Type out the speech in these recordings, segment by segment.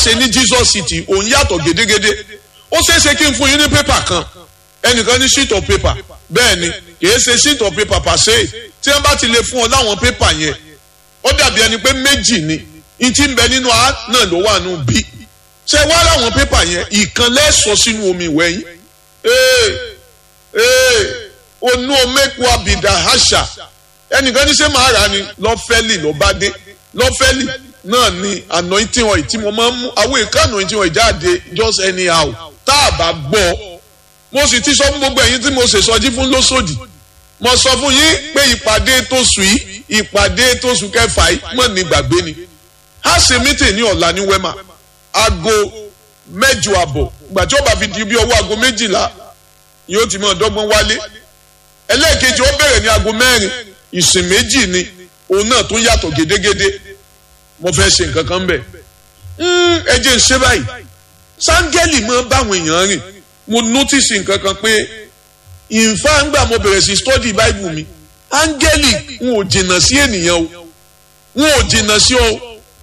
ṣe ní Jesus City òun yàtọ̀ gédégédé ó ṣeé ṣe kí n fún yín ní pépà kan ẹnìkan ní sheet of paper bẹ́ẹ̀ ni kìí ṣe sheet of paper pàṣẹ tí wọ́n bá ti lè fún ọ láwọn pépà yẹn ó dàbí ẹni pé méjì ni ìtì ń bẹ nínú a náà ló wà nù bí ṣe wá láwọn pépà yẹn ìkan lẹ́sọ̀ sínú omi ìwẹ̀ yín ee ee onú omeku abidà àṣà ẹnìkan ní ṣe máa rà ni lọ́fẹ́lì lọ́bádé lọ́fẹ́lì náà ni anointing oil tí mo máa ń mú àwọn èèkà anointing oil jáde just anyhow tá a bá gbọ́ mo sì ti sọ fún gbogbo ẹ̀yin tí mo ṣe sọjí fún lóṣòdì mo sọ fún yín pé ìpàdé tó sùn yìí ìpàdé tó sùn kẹfà yìí mọ̀ ní gbàgbé ni a ṣe mítìn ní ọ̀la ní wema aago mẹ́jọ àbọ̀ ìgbà tí ó bá fi di bí ọwọ́ aago méjìlá yóò ti mọ̀ dọ́gbọ́n wálé ẹlẹ́ẹ̀kejì ó bẹ̀rẹ̀ ní aago mẹ́rin ìsìn méjì ni òun náà tún yàtọ̀ gédégédé mo fẹ́ ṣe nǹkan kan bẹ̀ ẹ jẹ́ ń ṣe báyìí sáńgẹ́lì máa ń báwọn èèyàn rìn mo notice nǹkan kan pé ìfá ńgbà mo bẹ̀rẹ̀ sí study bible mi áńgẹ́lì n ò jìnnà sí ènìyàn o n ò jìnnà sí o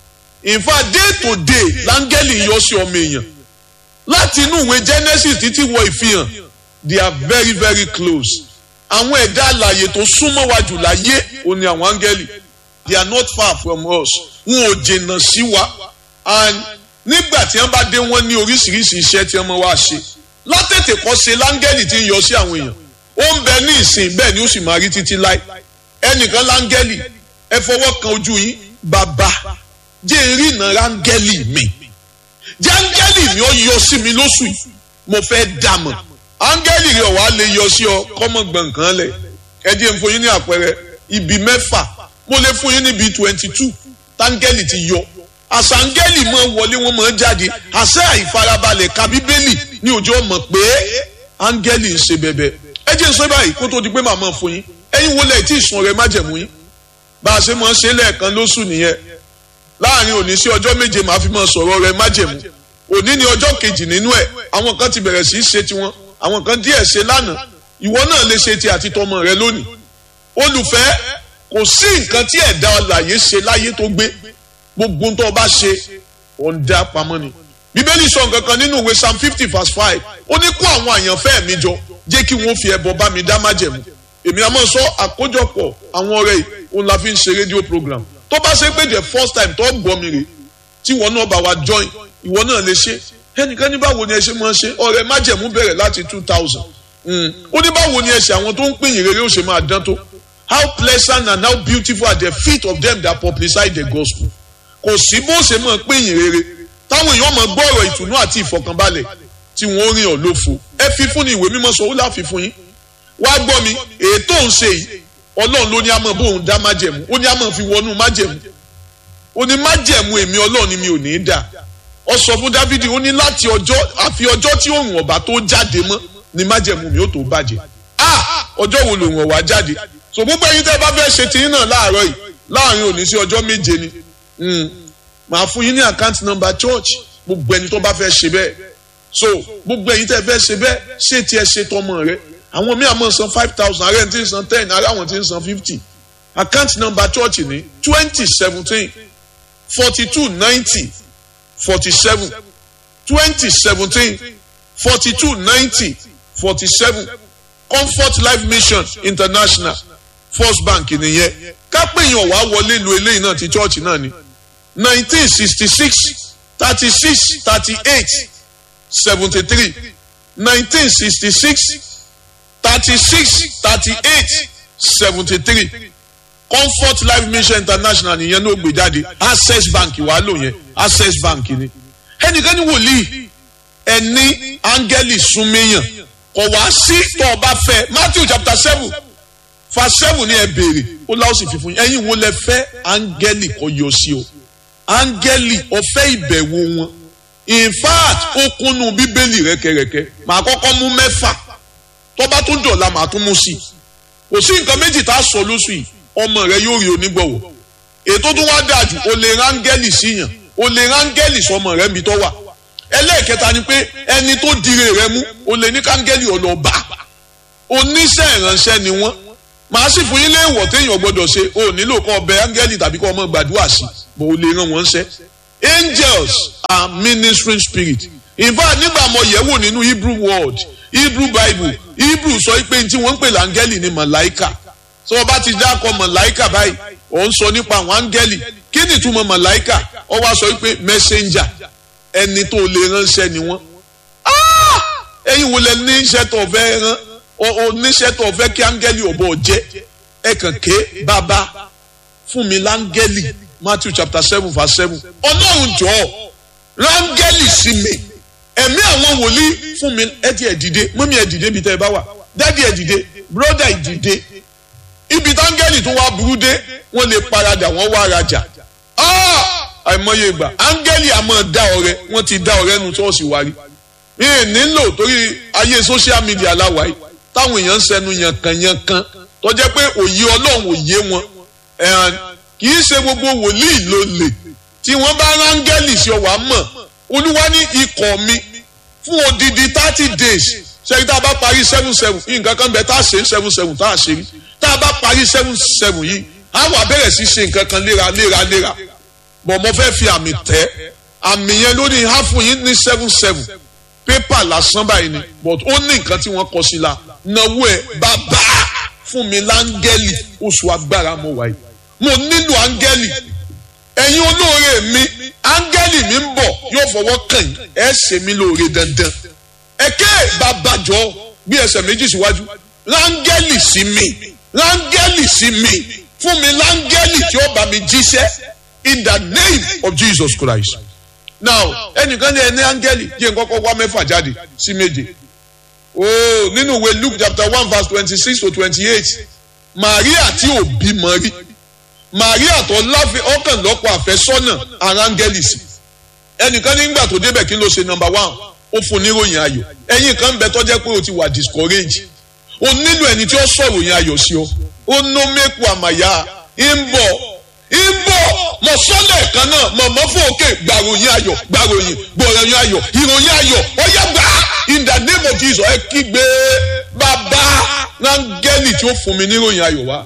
ìfá day to day láńgẹ́lì yọ sí ọmọ èèyàn láti inú ìwé genesis títí wọ ìfihàn they are very very close àwọn ẹ̀dá àlàyé tó súnmọ́ wa jù láyé ò ní àwọn áńgẹ́lì they are not far from us n ò jìnnà sí wa and nígbà tí wọ́n bá dé wọ́n ní oríṣiríṣi iṣẹ́ tí wọ́n máa wá ṣe látètè kọ́ ṣe láńgẹ́lì tí ń yọ sí àwọn èèyàn ó ń bẹ ní ìsìn bẹ́ẹ̀ ni ó sì máa rí títí láì ẹnìkan láńgẹ́lì ẹ fọwọ́ kan ojú yín bàbá jẹ́ ìrìnà ráńgẹ́lì mi jẹ́ áńgẹ́lì mi ó yọ sí mi lóṣù yìí mo fẹ́ dàmọ̀ áńgẹ́lì rẹ̀ wàá lè yọ sí ọ kọ́mọ gbọ̀ǹkan lẹ̀ ẹ jẹ́ n fún yín ní àpẹẹrẹ ibi mẹ́fà mo lè fún yín níbi twenty two táńgẹ́lì ti yọ àṣàǹgẹ́lì máa wọlé wọn máa jáde àṣẹ àìfarabalẹ̀ ka bíbélì ní òjò mọ̀ pé áńgẹ́lì ń ṣe bẹ̀bẹ̀ ẹ jẹ́ sọ báyìí kó tó di pé màmá fún yín ẹ̀yin wo lẹ̀ tí ìsun rẹ̀ májẹ̀mú yín bá a ṣe máa ṣe lẹ́ẹ̀kan lóṣù nìyẹn láàrin òní sí ọjọ́ méje màá fi máa sọ̀rọ̀ rẹ̀ májẹ̀mú òní ni ọjọ́ kejì nínú ẹ̀ àwọn kan ti bẹ̀rẹ̀ sí í ṣe tiwọn àwọn kan díẹ̀ ṣe lánàá ìwọ náà lè ṣe ti àti tọmọ rẹ lónìí olùfẹ́ kò sí nǹkan tí ẹ̀dá ọ̀làyé ṣe láyé tó gbé gbogbo tó o bá ṣe ò ń dá pamọ́ ni. bíbélì sọ nǹkan kan nínú ìwé psalm fifty verse five ó ní kó àwọn àyànfẹ́ mi jọ jẹ́ kí wọ́n fi ẹbọ bá mi dá májẹ̀mú. èmi àmọ́ sọ àkójọpọ̀ àwọn ọ̀rẹ́ yìí òun la fi ń ṣe rédíò program tó bá ṣe pé the first time tó gbọ́ mi rè tí ìwọ náà bá wa join ìwọ náà lè ṣe ẹnìkan ní báwo ni ẹ ṣe máa ṣe ọ̀rẹ́ májẹ̀mú bẹ̀rẹ̀ láti two thousand ó ní báwo ni ẹ ṣe àwọn tó ń pín ìrere ó ṣe máa dán tó how pleasant and how beautiful are the feet of them that publicize the gospel kò sí bó ṣe máa pín ìyìn rere táwọn èèyàn máa gbọ́ ọ̀rọ̀ ìtùnú àti ìfọ̀kànbalẹ̀ tí wọ́n rìn ọ́ lófo ẹ fi fún ni ìwé mímọ́ sọ ó láfi fún yín wá gbọ́ mi èyí tó ń ṣe yìí ọlọ́run ló ní àmọ́ bóun dá májẹ̀mú ó ní àmọ́ fi wọnú májẹ̀mú ó ní májẹ̀mú èmi ọlọ́run ni mi ò ní í dà ọ sọ fún dávidi ó ní láti ọjọ́ àfi ọjọ́ tí òun ọ̀bà tó jáde mọ́ ni májẹ̀mú mi ó tó bàjẹ́ ah ọjọ́ wo lòun ọ̀wà jáde so gbogbo ẹ̀yin tẹ́ bá fẹ́ ṣe tiyín náà láàárọ̀ yìí láàrin òní sí ọjọ́ méje ni màá fún yín ní account number church gbogbo ẹni tó bá fẹ́ ṣe bẹ́ẹ̀ so gbogbo ẹ̀yin tẹ́ fẹ́ ṣe bẹ́ẹ̀ ṣé tiẹ̀ ṣe tọmọ rẹ àwọn míì àmọ́ san five thousand ààrẹ tí ń san ten ààrẹ àwọn tí ń san fifty account number church ní twenty seventeen forty two ninety forty seven twenty seventeen forty two ninety forty seven comfort life mission international first bank nìyẹn kápẹ́yìn ọ̀wá wọlé lu eléyìí náà ti church náà ni nineteen sixty six thirty six thirty eight seventy three nineteen sixty six thirty six thirty eight seventy three comfort life mission international nìyẹn ló gbé jáde access bank wàá lò yẹn access bank ni ẹnìkan ní wòlíì ẹni áńgẹ́lì súnmẹ́yàn kò wá sí tó o bá fẹ́ matthew chapter seven verse seven ni ẹ béèrè ó láwọn sì fi fún yín ẹ̀yin wo lẹ fẹ́ áńgẹ́lì kò yọ sí o áńgẹ́lì ọ̀fẹ́ ìbẹ̀wò wọn in fact ó kúnnú bíbélì rẹ́kẹrẹ́kẹ́ màá kọ́kọ́ mú mẹ́fà tó bá tún dọ̀la màá tún mú sí i kò sí nǹkan méjì tá a sọ lóṣù yìí ọmọ rẹ yóò rí onígbọ̀wọ́ ètò tó wá dáa jù o lè rángẹ́lì síyàn o lè rángẹ́lì sọmọ rẹ níbi tó wà ẹlẹ́ẹ̀kẹta ni pé ẹni tó dire rẹ mú o lè ní kángẹ́lì ọlọ́ba oníṣẹ́ ìránṣẹ́ ni wọ́n màá sì fún yín léèwọ̀ téèyàn gbọ́dọ̀ ṣe o nílò kọ́ ọbẹ̀ áńgẹ́lì tàbí kọ́ ọmọ gbàdúrà sí bó o lè ràn wọ́n ṣẹ́ angels are ministering spirit in fact nígbà mo yẹ̀ wò nínú hebrew word hebrew bible hebrew sọ pé tí wọ́n ń pè láńgẹ́lì ni màláìkà tí wọ́n bá ti dákọ̀ màláìkà báyìí ò ń sọ nípa àwọn áńgẹ́lì kí ni ìtumọ̀ màláìkà ó wá sọ pé messenger ẹni tó lè ránṣẹ́ ni wọ́n ẹ̀yin wo lẹ ní iṣẹ́ tó fẹ́ rán oníṣẹ́ tó fẹ́ kí áńgẹ́lì ọ̀bọ jẹ́ ẹ kàn ké bàbá fún mi láńgẹ́lì matthew chapter seven verse seven ọlọ́run jọ̀ọ́ ráńgẹ́lì sí mi ẹ̀mí àwọn wòlíì fún mi ẹ ti ẹ̀ dìde mọ́mí ẹ̀ dìde ibi tẹ́ ẹ bá wà dádì ẹ̀ dìde bróda ẹ̀ dìde ibi táńgẹ́lì tó wá burú dé wọ́n lè paradà wọ́n wá rajà àìmọye ìgbà áńgẹ́lì àmọ́ dá ọrẹ wọ́n ti dá ọrẹ nu ṣọ́ọ̀ṣì wa rí yìí nílò torí ayé social media láwa yìí táwọn èèyàn ń sẹnu yankanyankan tó jẹ́ pé òye ọlọ́run òye wọn kì í ṣe gbogbo wòlíì ló lè tí wọ́n bá rángẹ́lì sí ọwà mọ̀ olúwa ní ikọ̀ mi fún odidi thirty days ṣẹ́yìn tá a bá parí seven seven yìí nǹkan kan bẹ tá a ṣe seven seven tá a ṣe rí tá a bá parí seven seven yìí a wà bẹ̀rẹ̀ sí ṣe nǹkan kan léra léra léra bọ̀ mo fẹ́ fi àmì tẹ́ àmì yẹn lórí ha fún yín ní seven seven pépà lásán báyìí ni but ó ní nǹkan tí wọ́n kọ sí la náwó ẹ̀ bàbá fún mi láńgẹ́lì oṣù agbára mo wáyé mo nílò áńgẹ́lì ẹ̀yin olóore mi áńgẹ́lì mi ń bọ̀ yóò fọwọ́ kàn yín ẹ̀ ṣe mí lóore dandan ẹ̀kẹ́ babajọ́ gbé ẹsẹ̀ méjì síwájú láńgẹ́lì sí mi láńgẹ́lì sí mi fún mi láńgẹ́lì tí ó bá mi jíṣẹ́ in the name of Jesus Christ now ẹnìkan ní ẹni áńgẹ́lì jẹ́ nkọ́kọ́ wá mẹ́fà jáde sí méje ooo nínú ìwé Luke chapter one verse twenty-six to twenty-eight Maria tí ò bímọ rí Maria tó láfi ọkàn lọ́pọ̀ àfẹ́sọ́nà aráńgẹ́lì sí ẹnìkan nígbà tó débẹ̀ kí ló ṣe number one ó fún níròyìn ayọ̀ ẹ̀yin kan bẹ tọ́jẹ́ pé o ti wà discourage o nílò ẹni tí ó sọ̀rọ̀ yẹn ayọ̀ sí ọ ó nó mẹ́kù àmàyà ń bọ̀ ń bọ̀ mọ̀ sọ́lẹ̀ kan náà mọ̀ mọ́ fún òkè gbàròyìn ayọ̀ gbàròyìn gbọ̀ròyìn ayọ̀ ìròyìn ayọ̀ ọ̀yá gbà in the name of Jesus ẹ kígbe bàbá rángẹ́lì tí ó fún mi níròyìn ayọ̀ wá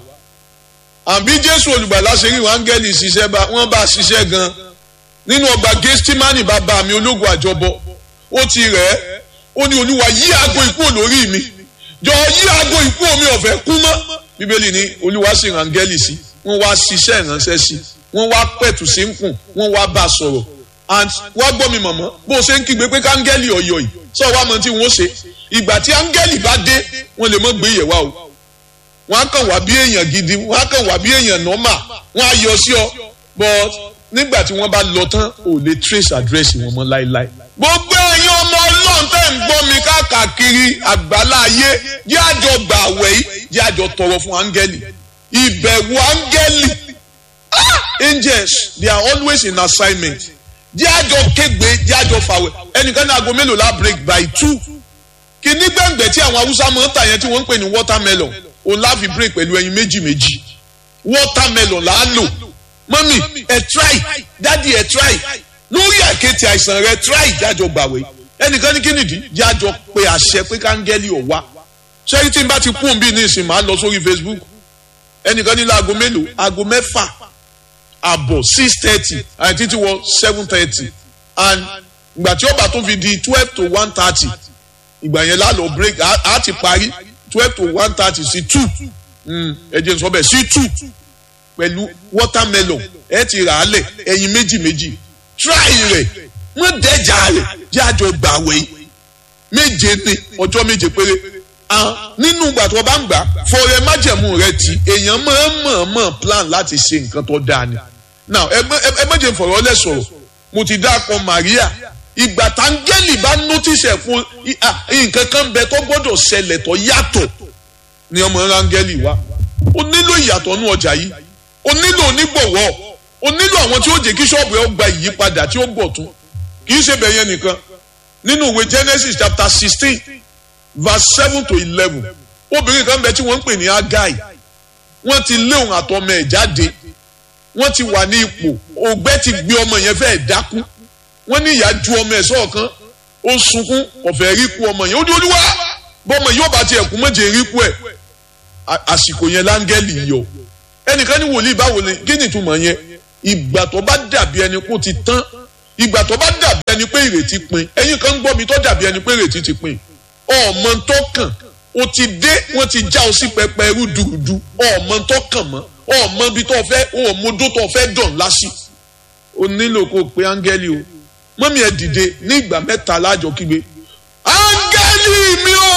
àbí Jésù olùgbàlà ṣe rí rángẹ́lì ṣiṣẹ́ bá wọ́n bá ṣiṣẹ́ gan nínú ọgbà gẹ́stímánì bàbá mi ológun àjọbọ ó ti rẹ̀ ẹ́ ó ní olúwa yí aago ikú olórí mi jọ yí aago ikú omi ọ̀fẹ́ kú mọ́ bíbélì ní olúwa sì rángẹ́lì sí wọ́n wá ṣiṣẹ́ ìránṣẹ́ sí wọ́n wá pẹ̀tù sí ń kùn wọ́n wá bá a sọ̀rọ̀ and wá gbọ́ mi mọ̀mọ́ bó o ṣe ń kígbe pé káńgẹ́lì ọ̀yọ̀ yìí sọ wá mọ tí wọ́n ṣe ìgbà tí áńgẹ́lì bá dé wọ́n lè mọ́ gbé yẹ̀ wá o wọ́n á kàn wá bí èèyàn gidi wọ́n á kàn wá bí èèyàn nọ́mà wọ́n á yọ sí ọ but nígbà tí wọ́n bá lọ tán ò lè trace address wọn mọ́ láéláé gbogbo ẹ̀yin ọmọ ọlọ́run tẹ́ ń gbọ́ mi káàkiri àgbálá ayé jẹ́ àjọ gbà àwẹ̀ yìí jẹ́ àjọ tọrọ fún áńgẹ́lì ìbẹ̀wò áńgẹ́lì angels they are always in assignment jẹ́ àjọ kégbe jẹ́ àjọ fàwẹ̀ ẹnìkan ní aago mélòó la break by two kìíní gbẹ̀ngbẹ̀ tí àwọn haúsá máa ń tà yẹn tí wọ́n ń pè ní watermelon òun láfi break pẹ̀lú ẹyin méjì méjì watermelon là á lò mọ́mì ẹ̀ try dádì ẹ̀ try lórí àkéte àìsàn rẹ try jájọ gbàwé ẹnìkan ní kí nìdí jájọ pé àṣẹ pé káńgẹ́lì ò wá ṣé tí n bá ti kún bí ní ìsìn máa lọ sórí Facebook ẹnìkan ní láago mélòó aago mẹ́fà àbọ̀ six thirty àti títí wọ seven thirty and ìgbà tí ó bá tún fi di twelve to one thirty ìgbà yẹn lálọ́ break á ti parí twelve to one thirty sí two ẹ jẹ́ n sọ bẹ́ẹ̀ sí two pẹ̀lú watermelon ẹ ti rà á lẹ̀ ẹyin méjì méjì try rẹ̀ wọ́n dẹ́jà rẹ̀ jẹ́ àjọ gbàwé méje ní ọjọ́ méje péré nínú ìgbà tó bá ń gbà fọrẹ májẹ̀mú rẹ ti èèyàn máa ń mọ̀ọ́mọ̀ plan láti ṣe nǹkan tó dáa ni now ẹ méje fọ̀rọ̀ lẹ̀ sọ̀rọ̀ mo ti dáàpọ̀ Maria ìgbà táńgẹ́lì bá notice ẹ̀ fún nǹkan kan bẹ tó gbọ́dọ̀ ṣẹlẹ̀ tó yàtọ̀ ni ọmọ rángẹ́lì wá ó nílò ìyàtọ̀ nú ọjà yìí ó nílò onígbọ̀wọ́ o nílò àwọn tí ó jẹ́ kí ṣọ́ọ̀bù ẹ̀ gba ìyípadà tí ó bọ̀ tún kì í ṣe bẹ̀yẹn nìkan nínú ìwé Genesis chapter sixteen verse seven to eleven obìnrin kan bẹ tí wọ́n ń pè ní Agai wọ́n ti lé òun àtọmọ ẹ̀ jáde wọ́n ti wà ní ipò ògbẹ́ ti gbé ọmọ yẹn fẹ́ẹ́ dákú wọ́n ní ìyá ju ọmọ ẹ̀ sọ́ọ̀kan ó sunkún ọ̀fẹ́ rí kú ọmọ yẹn ó ní olúwa bọ́mọ yóò bá tiẹ̀ kú méje rí kú ẹ̀ àsìkò yẹn láńgẹ́lì yọ ẹnìkan ní wòlíì báwo ni kí ni ìtumọ̀ yẹn ìgbà tó bá dàbí ẹni kó ti tán ìgbà tó bá dàbí ẹni pé ìrètí pin ẹ̀yin kan ń gbọ́ mi tó dàbí ẹni pé ìrètí ti pin ọmọ tó kàn o ti dé wọ́n ti já o sí pẹpẹ ẹrú dùrùdù ọmọ tó kàn mọ́ ọmọ ibi tó fẹ́ ọmọdó tó fẹ́ dàn lásì o nílò kó o pe áńgẹ́lì o mọ́mí ẹ dìde ní ìgbà mẹ́ta lájọ kígbe áńgẹ́lì mi o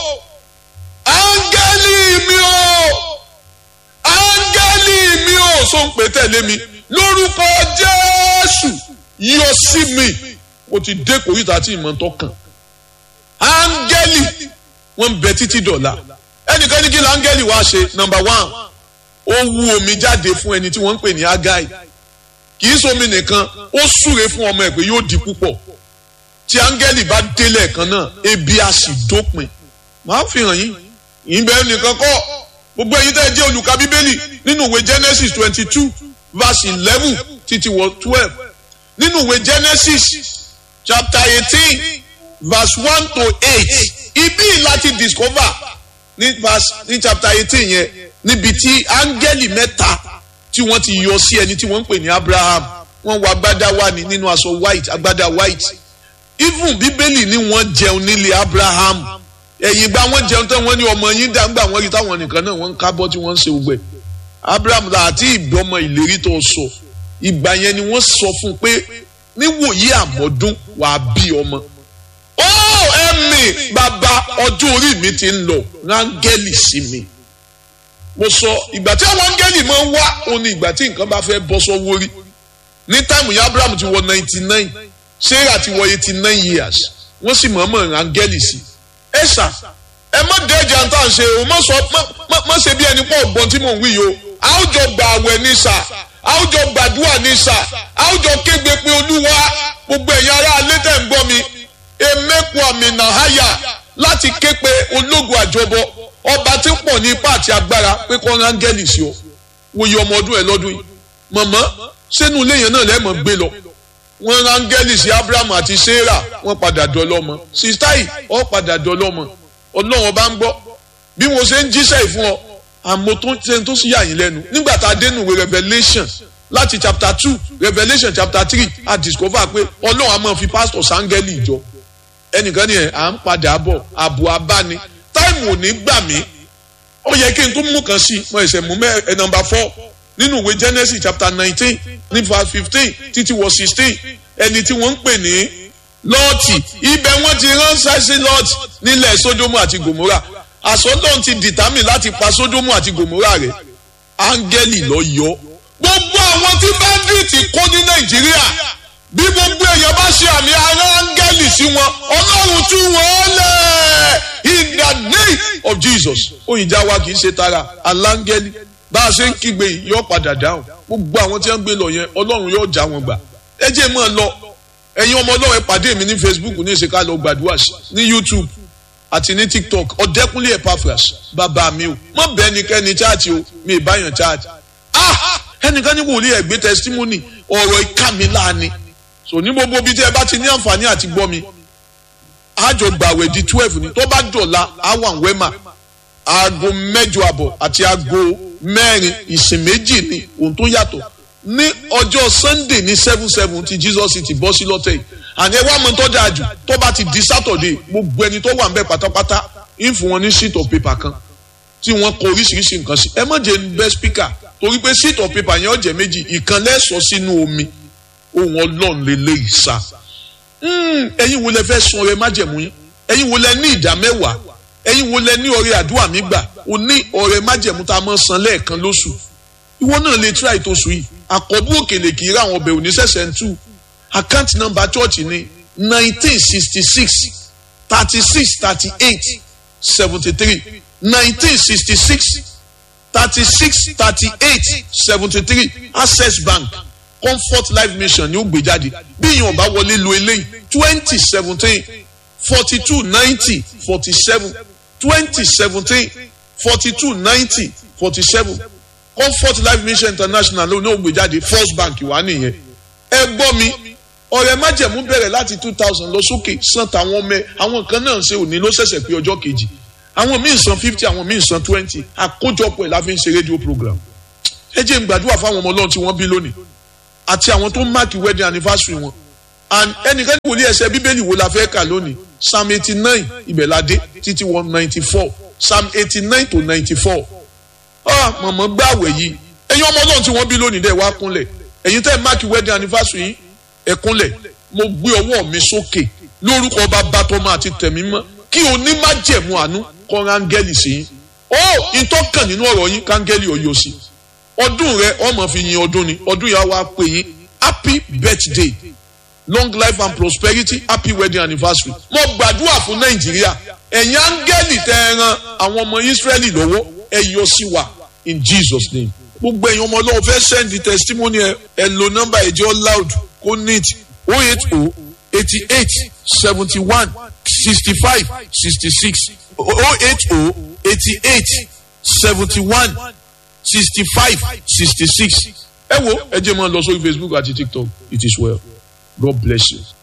áńgẹ́lì mi o áńgẹ́lì mi o so ń pè tẹ̀lé mi lórúkọ jésù yọ sí mi mo ti dé kòríta tí ìmọ̀ tó kàn áńgẹ́lì wọ́n ń bẹ títí dọ̀la ẹnìkan ní kí láńgẹ́lì wá ṣe nọmba one ó wú omi jáde fún ẹni tí wọ́n ń pè ní agai kì í somi nìkan ó súre fún ọmọ ẹ̀ pé yóò di púpọ̀ tí áńgẹ́lì bá délẹ̀ kan náà ebi á sì dópin màá fi hàn yín ìbẹ̀ nìkan kọ́ gbogbo ẹ̀yin tẹ́ ẹ jẹ́ olùka bíbélì nínú ìwé genesis twenty two verse eleven títí wọ twelve nínú ìwé genesis chapter eighteen verse one to eight ibi láti discover ní verse ní chapter eighteen yẹn níbi tí áńgẹ́lì mẹ́ta tí wọ́n ti yọ sí ẹni tí wọ́n ń pè ní abraham wọ́n wọ agbádá wá ní nínú aṣọ white agbádá white even bíbélì ni wọ́n jẹun nílé abraham ẹ̀yìn ìgbà wọ́n jẹun tán wọ́n ní ọmọ yín dàgbà wọ́n rí táwọn nìkan náà wọ́n ń kábọ́ tí wọ́n ń ṣe gbẹ abraham àti ìbọmọ ìlérí tó sọ ìgbà yẹn ni wọ́n sọ fún un pé níwòyí àmọ́dún wàá bí ọmọ ó ẹ̀mí bàbá ọjọ́ orí mi ti ń lọ rángẹ́lì sí mi mo sọ ìgbà tí àwọn áńgẹ́lì máa ń wá òun ni ìgbà tí nǹkan bá fẹ́ bọ́ sọ́wọ́ rí ní táìmù yẹn abraham ti wọ ninety nine sarah ti wọ eighty nine years wọ́n sì mọ̀ọ́mọ̀ áńgẹ́lì sí ẹ ṣá ẹ má dẹ́jà tá à ń ṣe o má sọ má ṣe bí ẹni pọ̀ ọ̀gbọ́n tí mò ń wí yìí o àwùjọ gbà àwẹ̀ ní sà àwùjọ gbàdúrà ní sà àwùjọ kégbe pé olúwa gbogbo ẹ̀yin ará alẹ́ tẹ̀ ń gbọ́ mi emeku àmì nàháyà láti ké pe ológun àjọbọ ọba tí ń pọ̀ ní ipá àti agbára pé kọ́ rángẹ́lì sí ọ wòye ọmọ ọdún ẹ lọ́dún yìí mọ̀mọ́ sínú ilé yẹn náà lẹ́mọ̀ gbé lọ wọ́n rángẹ́lì sí abraham àti sarah wọ́n padà dọ́lọ́mọ sista yìí ọ padà dọ́lọ́mọ ọlọ́run bá ń gbọ́ bí mo ṣe ń jíṣẹ́ ìfún ọ àmọ́ tó ṣe tó sì yà yín lẹ́nu nígbà tá a dénú ìwé revelation láti chapter two revelation chapter three a discover pé ọlọ́run a máa fi pastor sángẹ́lì ìjọ ẹnìkan ni ẹ̀ à ń padà bọ̀ àbò abáni táìmù ò ní gbà mí ó yẹ kí n tún mú kan sí i mo ẹsẹ̀ mú mẹ́ ẹ nọmba four nínú ìwé genesis chapter nineteen ní verse fifteen títí wọ sixteen ẹni tí wọ́n ń pè ní lọ́ọ̀tì ibẹ̀ wọ́n ti ránṣẹ́ sí lọ́ọ̀tì nílẹ̀ sódómù àti gòmórà àsọdọ̀n ti dìtámì láti pa sódómù àti gòmórà rẹ̀ áńgẹ́lì lọ yọ gbogbo àwọn tí báńdíìtì kó ní nàìjíríà bí gbogbo èèyàn bá ṣe àmì ara áńgẹ́lì sí wọn ọlọ́run tú wọn lẹ̀ in the name of jesus òyìnjà wa kì í ṣe tara aláńgẹ́lì bá a ṣe ń kígbe yìí yóò padà dáhùn gbogbo àwọn tí wọ́n ń gbé lọ yẹn ọlọ́run yóò já wọn gbà ẹ jẹ́ mọ́ ọ lọ ẹ̀yin ọmọ ọlọ́run ẹ pàdé mi ní facebook ní ìṣèkà lọ gbàdúrà sí ní youtube àti ní tiktok ọ̀dẹ́kúnlé epaphras bàbá mi o mọ̀ bẹ́ẹ̀ ni kẹ́ni chaati o mi ì báyàn chaati ah ẹnìkan ní wòlíì ẹ̀gbẹ́ testimony ọ̀rọ̀ ìka mi láàánú so ní gbogbo ibi tí ẹ bá ti ní àǹfààní àti gbọ́ mi àjọ gbàwẹ̀ di twelve ni tó bá dọ̀la àwọn wẹ́mà aago mẹ́jọ àbọ̀ àti aago mẹ́rin ìsìn méjì ni ohun tó yàtọ̀ ní ọjọ́ sunday ní seven seven ti jesus ti bọ́ sí lọ́tẹ̀ yìí àní ẹ wá mọ tó dáa jù tó bá ti di saturday gbogbo ẹni tó wà ń bẹ pátápátá ń fún wọn ní sheet of paper kan tí wọ́n kọ oríṣiríṣi nǹkan sí ẹ má jẹ́ bẹ́ speaker torí pé sheet of paper yẹn ó jẹ́ méjì ìkan lẹ́sọ̀ sínú omi ohun ọlọ́run lélẹ́yìí sá ẹ̀yin wo lẹ fẹ́ sun ọrẹ májẹ̀mú yín ẹ̀yin wo lẹ ní ìdá mẹ́wàá ẹ̀yin wo lẹ ní ọrẹ àdúrà mi gbà o ní ọrẹ májẹ̀mú tá a máa san lẹ́ẹ̀kan lóṣù ìwọ náà lè try tó sùn yìí àkọ́bù òkèlè kì í ra àwọn ọbẹ̀ òní sẹ̀sẹ̀ ń tú àkáǹtì nọ́mbà chọ́ọ̀chì ní nineteen sixty six thirty six thirty eight seventy three nineteen sixty six thirty six thirty eight seventy three access bank comfort life mission ni ó gbé jáde bí èèyàn bá wọlé lo eléyìí twenty seventeen forty two ninety forty seven twenty seventeen forty two ninety forty seven comfort life mission international ló ní ó gbé jáde first bank wà nìyẹn ẹ gbọ́ mi ọ̀rẹ́ májẹ̀mú bẹ̀rẹ̀ láti two thousand lọ sókè san tàwọn ọmọ ẹ àwọn kan náà ṣe òní ló ṣẹ̀ṣẹ̀ pé ọjọ́ kejì àwọn míì san fifty àwọn míì san twenty àkójọpọ̀ ẹ̀ la fi ń ṣe rédíò program ẹ jẹ́ n gbàdúrà fáwọn ọmọ ọlọ́run tí wọ́n bí lónìí àti àwọn tó máàkì wedding anniversary wọn and ẹnìkan ní wòlíì ẹsẹ̀ bíbélì wo la fẹ́ kà lónìí psalm eighty nine ìbẹ̀ládé títí one ninety four psalm eighty nine to ninety four ah mọ̀mọ́ gbàwẹ̀ yìí ẹ̀yin ọmọ ọlọ́run tí wọ́n bí lónìí dẹ̀ wá kúnlẹ̀ ẹ̀yin tẹ́ ẹ̀ máàkì wedding anniversary yìí ẹ̀ kúnlẹ̀ mo gbé ọwọ́ mi sókè lórúkọ bàbá tọmọ àti tẹ̀mí mọ́ kí onímájẹ̀mú àánú kọ́ rángẹ́lì sí yín ó ìtọ́kàn nínú ọ̀rọ̀ yín kángẹ́lì ọ̀yọ́ sí ọdún rẹ ọmọ fi yin ọdún ni ọdún yà wá pè yín happy birthday long life and prosperity happy wedding anniversary mo gbàdúrà fún nàìjíríà ẹ̀yin áńgẹ́lì tẹ́ ẹ ran àwọn ọmọ israẹli lọ́wọ́ ẹ yọ sí wa in jesus name gbogbo ẹ̀yin ọmọ ọlọ́run fẹ́ send the testimony ẹ ẹ lo nọ́mbà ẹ̀jẹ̀ loud kó neat oh eight oh eighty eight seventy one sixty five sixty six oh eight oh eighty eight seventy one sixty five sixty six ẹ wo ẹ jẹ́ máa lọ sórí facebook àti tiktok it is well god bless you.